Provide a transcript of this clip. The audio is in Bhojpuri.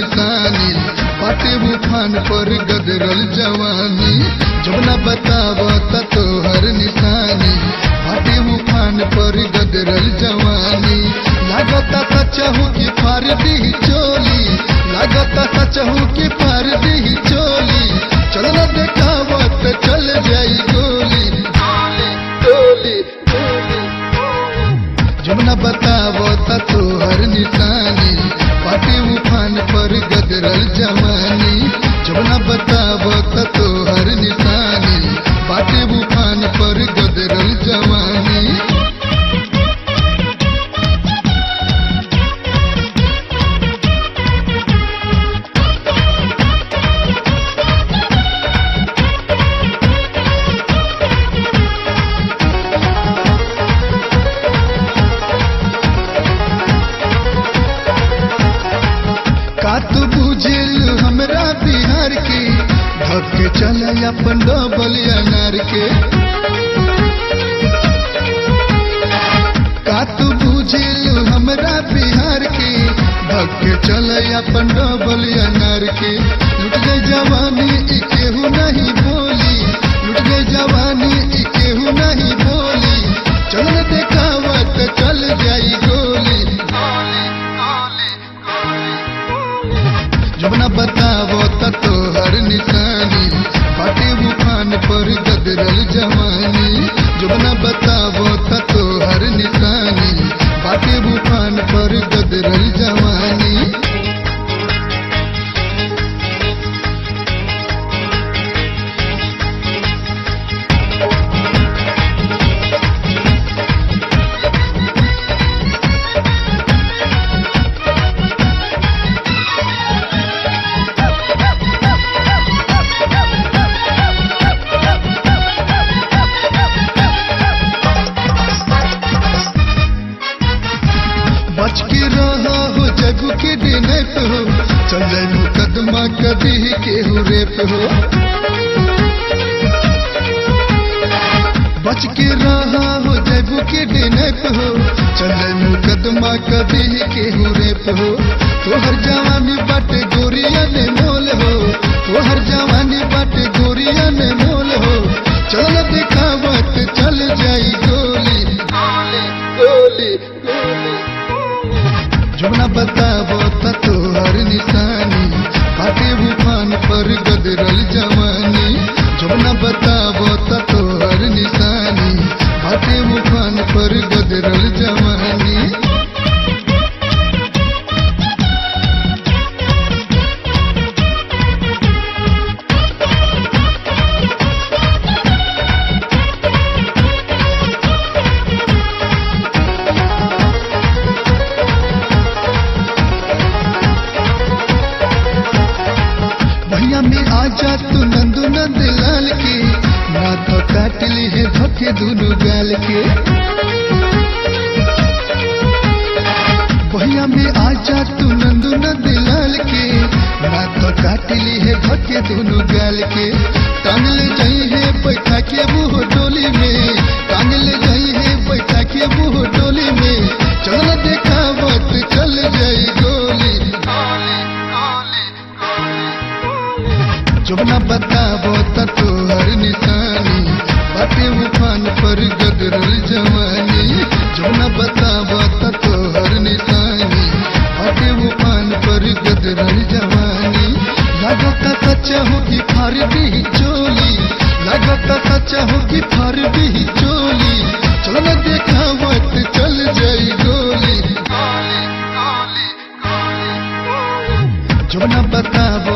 निशानी पाटे उफान पर गदरल जवानी जमुना बताव तोहर निशानी पाटे उफान पर गदरल जवानी लागता सचहू की फार दी चोली लागता सचहू की फार दी चोली चल न देखावत चल जाई गोली गोली गोली जमुना बतावो त तोहर निशानी पाटी उफान पर गदरल जवानी जमुना बतावो त तोहर निशानी पाटी उफान पर गदरल जवानी का तू बुझेल हमरा बिहार के धक चल अपन डबल अनार के का तू बुझेल हमरा बिहार के धक चल अपन डबल अनार के लुट गई जवानी ई केहू नहीं बोली लुट गई जवानी ई केहू नहीं बोली चल न देखावत चल जाई गोली जमुना बतावो त तोहर निशानी पाटे उफान पर गदरल जवानी जमुना बतावो त तोहर निशानी पाटे उफान पर गदरल जवानी बच के रहा हो जग के देने पे हो चल जाए मुकदमा कभी केहू रेप हो बच के रहा हो जग के देने पे हो चल जाए मुकदमा कभी केहू रेप हो तोहर जवानी बाटे गोरिया ने मोल हो तोहर जवानी बाटे गोरिया ने मोल हो चल दिखावत चल जाई गोली गोली गोली जमुना बतावो त तोहर निशानी पाटे उफान पर गदरल जवानी जमुना बतावो त तोहर निशानी पाटे उफान पर गदरल जवानी भैया में आजा तू नंदू नंद लाल के ना तो काट ली है धोखे दोनों गाल के भैया में आजा तू नंदू नंद लाल के ना तो काट ली है धोखे दोनों गाल के टांग ले जाई है बैठा के मुंह डोली में टांग ले जाई है बैठा के मुंह डोली में चल देखावत चल जाई गोली जमुना बतावो त तोहर निशानी बाटे उफान पर गदरल जवानी जमुना बतावो त तोहर निशानी बाटे उफान पर गदरल जवानी लागता सच्चा हो कि फार दी चोली लागता सच्चा हो कि फार दी चोली चल न देखावत चल जाई गोली जमुना बतावो